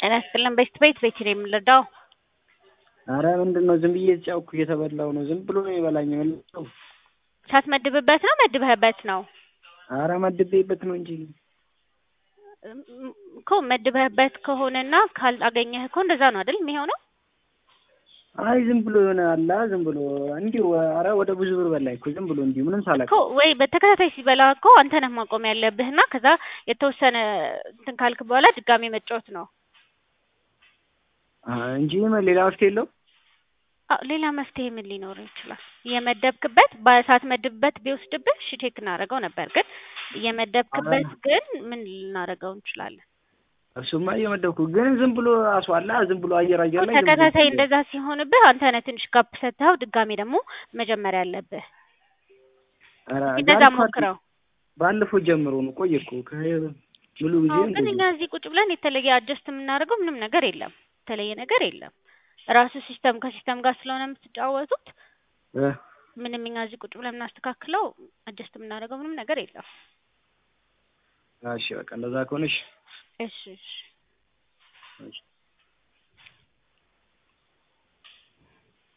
ጤና ይስጥልን ቤት ቤት ቤት ነው የምንረዳው። አረ ምንድን ነው ዝም ብዬ የተጫወኩ እየተበላው ነው። ዝም ብሎ ነው የበላኝ። መልሰው ሳትመድብበት ነው መድበህበት ነው አረ መድቤበት ነው እንጂ እኮ መድበህበት ከሆነና ካላገኘህ እኮ እንደዛ ነው አይደል የሚሆነው? አይ ዝም ብሎ የሆነ አላ ዝም ብሎ እንዲሁ አረ ወደ ብዙ ብር በላኝ እኮ ዝም ብሎ እንዲሁ ምንም ሳላውቅ እኮ ወይ በተከታታይ ሲበላ እኮ አንተ ነህ ማቆም ያለብህና ከዛ የተወሰነ እንትን ካልክ በኋላ ድጋሜ መጫወት ነው እንጂ ሌላ መፍትሄ የለውም። አዎ ሌላ መፍትሄ ምን ሊኖር ይችላል? እየመደብክበት ሳትመድብበት ቢወስድብህ እሺ ቼክ እናደርገው ነበር፣ ግን እየመደብክበት ግን ምን ልናደርገው እንችላለን? እሱማ እየመደብኩ ግን ዝም ብሎ አስዋላ ዝም ብሎ አየር አየር ላይ ዝም ብሎ ተከታታይ እንደዛ ሲሆንብህ አንተ ነህ ትንሽ ጋፕ ሰጥተኸው ድጋሜ ደግሞ መጀመሪያ ያለብህ። ኧረ እንደዛ ባለፈው ሞክረው። ባለፈው ጀምሮ ነው ቆየ እኮ ሙሉ ጊዜ አዎ ግን እንደዚህ እኛ እዚህ ቁጭ ብለን የተለየ አጀስት የምናደርገው ምንም ነገር የለም፣ የተለየ ነገር የለም። ራሱ ሲስተም ከሲስተም ጋር ስለሆነ የምትጫወቱት እ ምንም እኛ እዚህ ቁጭ ብለን የምናስተካክለው አጀስት የምናደርገው ምንም ነገር የለም። እሺ በቃ እንደዛ ከሆነሽ እሺ እሺ እሺ